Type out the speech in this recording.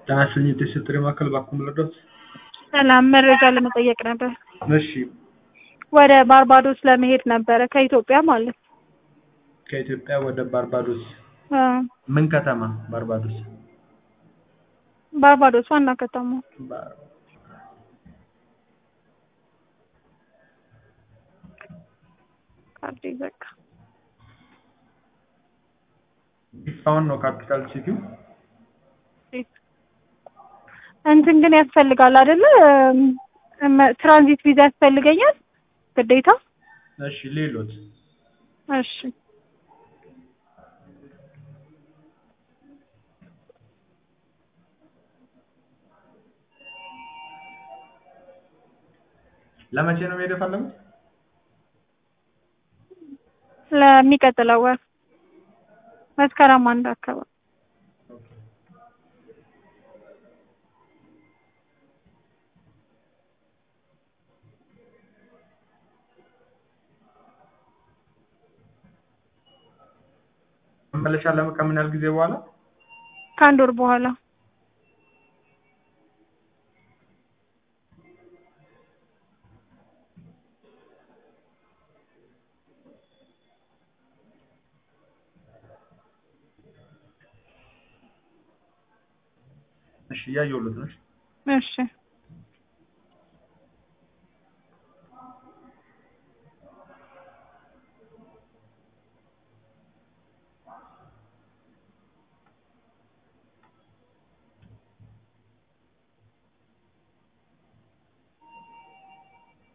ጤና ይስጥልኝ የቴስት ጥሪ ማዕከል ባክዎ ልርዳዎት? ሰላም መረጃ ለመጠየቅ ነበር። እሺ ወደ ባርባዶስ ለመሄድ ነበረ ከኢትዮጵያ ማለት ነው። ከኢትዮጵያ ወደ ባርባዶስ አ ምን ከተማ ባርባዶስ? ባርባዶስ ዋና ከተማ ባር- ካርድ ዘጋ። ቢፋውን ነው ካፒታል ሲቲው። እንትን ግን ያስፈልጋል አይደለ? እም፣ ትራንዚት ቪዛ ያስፈልገኛል ግዴታ? እሺ ሌሎት እሺ ለመቼ ነው መሄድ የፈለጉት? ለሚቀጥለው ወር መስከረም አንድ አካባቢ መመለሻ ለምን ከምን ያህል ጊዜ በኋላ? ከአንድ ወር በኋላ እሺ እያየሁለት ነው። እሺ። እሺ